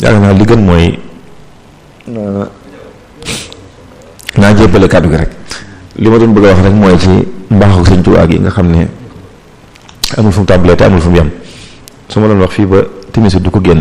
yaakaar naa li gën mooy naa jébbale kàddu gi rek li ma doon bëgg a wax rek mooy ci mbaaxu sëñ Tuubaa gi nga xam ne amul fu mu tàmbalee te amul fu mu yem su ma doon wax fii ba timis du ko génn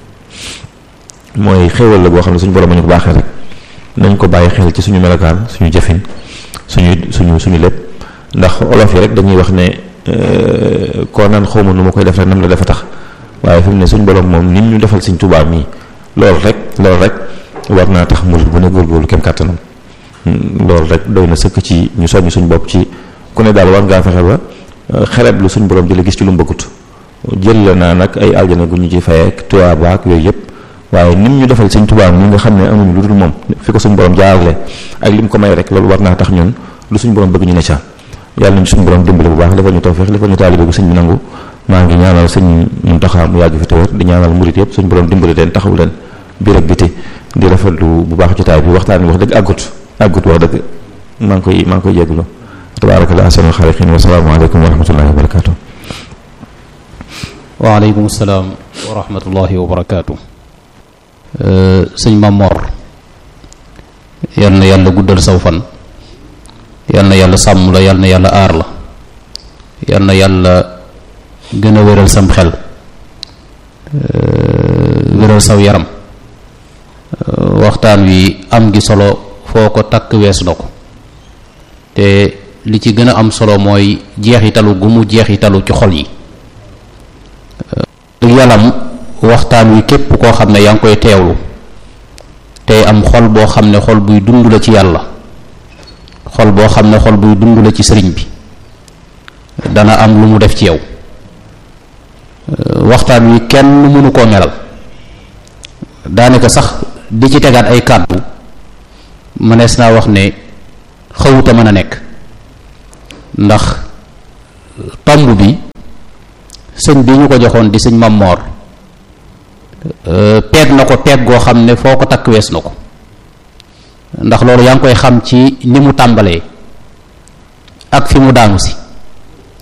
mooy xéewal la boo xam ne suñu borom ñu ko baaxee rek nañ ko bàyyi xel ci suñu melokaan suñu jëfin suñu suñu suñu lépp ndax olof yi rek dañuy wax ne koo naan xawma nu ma koy def rek nam la dafa tax waaye fi mu ne suñu borom moom nit ñu defal Sëñ Tuubaa mii loolu rek loolu rek war naa tax murid bu ne góorgóorlu kem kàttanam loolu rek doy na sëkk ci ñu soññ suñu bopp ci ku ne daal war ngaa fexe ba xereb lu suñu borom jële gis ci lu mu bëggut jël la naa nag ay aljana gu ñu ci fayee ak tuyaaba ak yooyu yëpp waaye nim ñu defal Sëñ Tuubaa mi nga xam ne amuñu lu dul moom fi ko suñu borom jaarale ak lim ko may rek loolu war naa tax ñun lu suñu borom bëgg ñu ne ca yàlla nañu suñu borom dimbale bu baax defal ñu tawfeex defal ñu taalibe bu sëñ bi nangu maa ngi ñaanal sëñ Muntaxa mu yàgg fi te wér di ñaanal murit yëpp suñu borom dimbale leen taxaw leen biir ak biti di rafetlu bu baax jotaay bi waxtaan bi wax dëgg àggut àggut wax dëgg maa ngi koy maa ngi koy jégalu tabaarakallah ahsanul xaaliqiin wa salaamu aleykum wa rahmatullahi wa barakaatu. waaleykum salaam wa rahmatullahi wa barakaatu. sëñ Mamor yal na yàlla guddal saw fan yal na yàlla sàmm la yal na yàlla aar la yal na yàlla gën a wéral sam xel wéral saw yaram waxtaan wi am gi solo foo ko takk weesu na ko te li ci gën a am solo mooy jeexitalu gu mu jeexitalu ci xol yi yalam waxtaan wi képp koo xam ne yaa ngi koy teewlu tey am xol boo xam ne xol buy dund la ci yàlla xol boo xam ne xol buy dund la ci sëriñ bi dana am lu mu def ci yow waxtaan wi kenn mënu koo melal daanaka sax di ci tegaat ay kàddu mënees naa wax ne xawuta mën a nekk ndax tomb bi sëñ bi ñu ko joxoon di sëñ Mamor peeg na ko peeg goo xam ne foo ko takk wees na ko ndax loolu yaa ngi koy xam ci ni mu tàmbalee ak fi mu daanu si